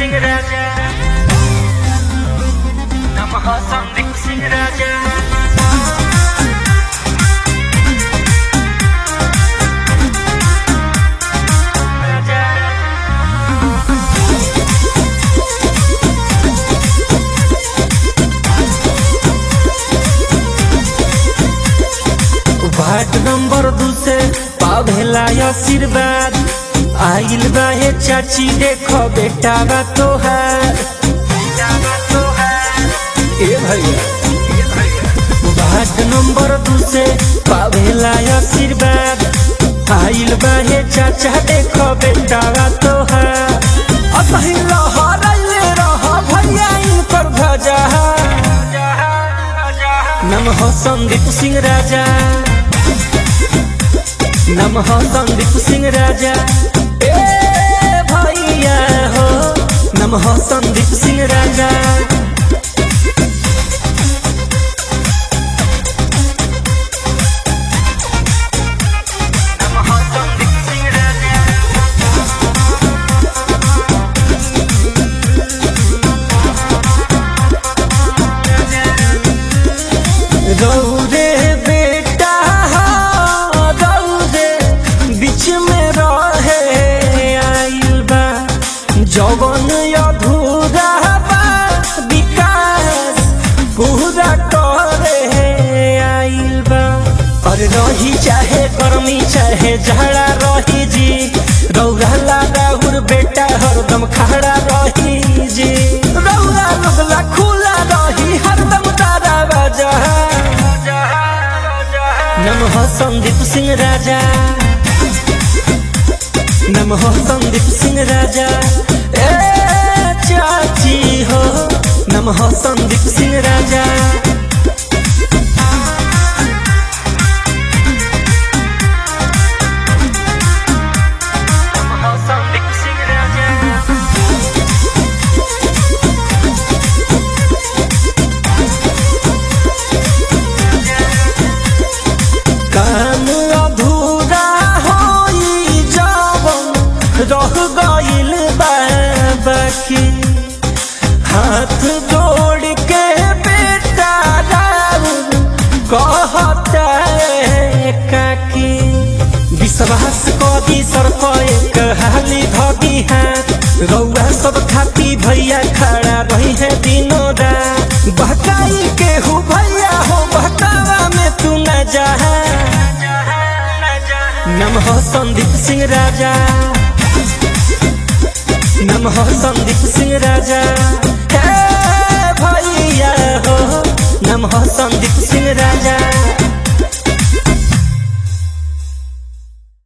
सिंह राजा नमः Sandeep Singh Raja ward number दू से पावेला आशीर्वाद आइल बा हे चाची देखो बेटा बा तोहार ए भैया वार्ड नंबर दू से पावेला आशीर्वाद आइल बा हे चाचा देखो बेटा बा तोहार असही लहराइले रह भैया इनकर ध्वजा नमः संदीप सिंह राजा नमः संदीप सिंह राजा ए भैया हो नमः संदीप सिंह राजा नमः संदीप सिंह राजा रौरे बेटा रौरे बीच में रहे आइल बा जवन अधूरा बा विकास पूरा करे आइल बा और रही चाहे गर्मी चाहे झड़ा रही जी रौरा राहुर बेटा हरदम खड़ा रही जी रौरा लगला खुला रही हरदम तारा बजा नमः संदीप सिंह राजा नमः संदीप सिंह राजा ए चाची हो नमः संदीप सिंह राजा नमः संदीप सिंह राजा काम अधूरा होई जवन रह गइल बा बाकी हाथ जोड़ के बेटा राउर कहता है काकी विश्वास कदी सर एक हाली धदी हाथ रौआ सब खाती भैया खड़ा रही है दिनों रात बहकाई के हो भैया हो बहकावा में तू न जा नमः संदीप सिंह राजा नमः संदीप सिंह राजा हे भैया हो नमः संदीप सिंह राजा